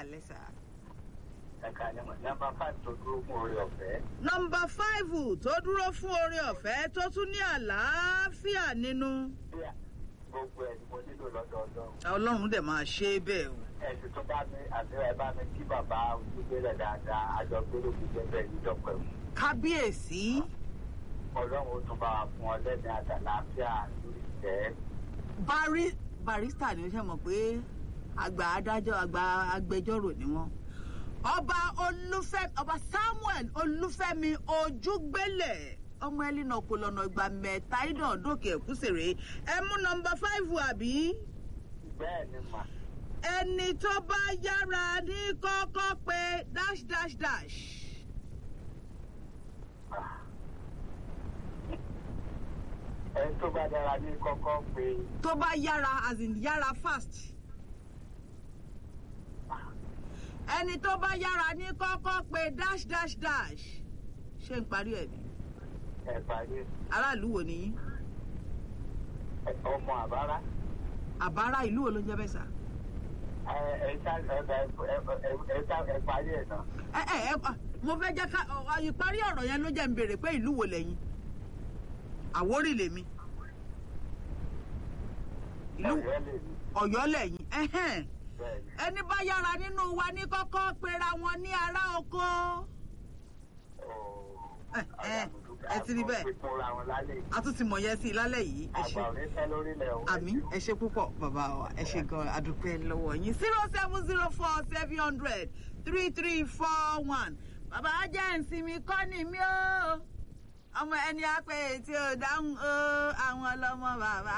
alẹ́ sà. ẹ̀ka ni mo nọ́mbà five tó dúró fún orí ọ̀fẹ́. nọmba fáìfù tó dúró fún oore ọ̀fẹ́ tó tún ní àlàáfíà nínú. bí a- gbogbo ẹ̀ ni mo nílò lọ́dọọdún. ọlọ́run dẹ̀ máa ṣe é bẹ́ẹ̀ o. ẹ̀sìn tó bá mi àti ẹ̀ bá mi kí bàbá ojúgbélẹ̀ dáadáa àjọgbélé fi jẹ́ bẹ́ẹ̀ nídọ̀pẹ́ o. kábíyèsí ọlọ́run ó tún bá wa fún ọ lẹ́ni àtàláfíà lórí ìtẹ́. Bari- barista ni ó ṣe mọ̀ pé àgbà adájọ́ àgbà agbẹjọ́rò ni wọ́n. ọba olúfẹ́mi ọba samuel olúfẹ́mi ojúgbélẹ̀ ọmọ ẹlẹ́nà ọ̀pọ̀lọ́nà ìgbà mẹ́ta ìdánwòdòkè ẹ̀kúṣèré ẹ mú nọmba fáìfù àbí bẹ́ẹ̀ ni mà ẹni tó bá yára ní kọ́kọ́ pé dash dash dash. ẹni tó bá dára ní kọ́kọ́ pé tó bá yára as in yára fast. ẹni tó bá yára ní kọ́kọ́ pé dash dash dash. ṣé n parí ẹ̀ ni ẹ̀ parí aráàlú wo ni yín ẹ̀ ọmọ àbára. àbárá ìlú wo ló ń jẹ́ bẹ́ẹ̀ sà. ẹ ẹ ṣá ẹ ẹ ẹ ẹ ṣá ẹ parí ẹ̀ náà. ẹ ẹ ẹ ah, mo fẹ́ jẹ́ ká ọ, ìparí ọ̀rọ̀ yẹn ló jẹ́ ń béèrè pé ìlú wo lẹ́yìn àwórì lèmi ìlú ọ̀rẹ́ lè ní ọ̀yọ́ lẹ́yìn ẹ̀hẹ́n. bẹ́ẹ̀ ni. ẹni bá yára nínú wa ní kọ́kọ́ pera wọn ní ará oko. ẹ ẹ ẹ ti rí bẹ́ẹ̀. Ìpínra wọn lálẹ́ yìí. a tún ti mọ̀ yẹn sí i lálẹ́ yìí ẹ ṣe Àgbà ò ní fẹ́ lórílẹ̀ o. àmì ẹ ṣe púpọ̀ bàbá wa ẹ ṣe gan adúpẹ́ lọ́wọ́ yín zero seven zero four seven hundred three three four one bàbá ajá ìsinmi kọ́ ni mí o ọmọ ẹni àpè tí ò dáhùn o àwọn ọlọ́mọ bàbá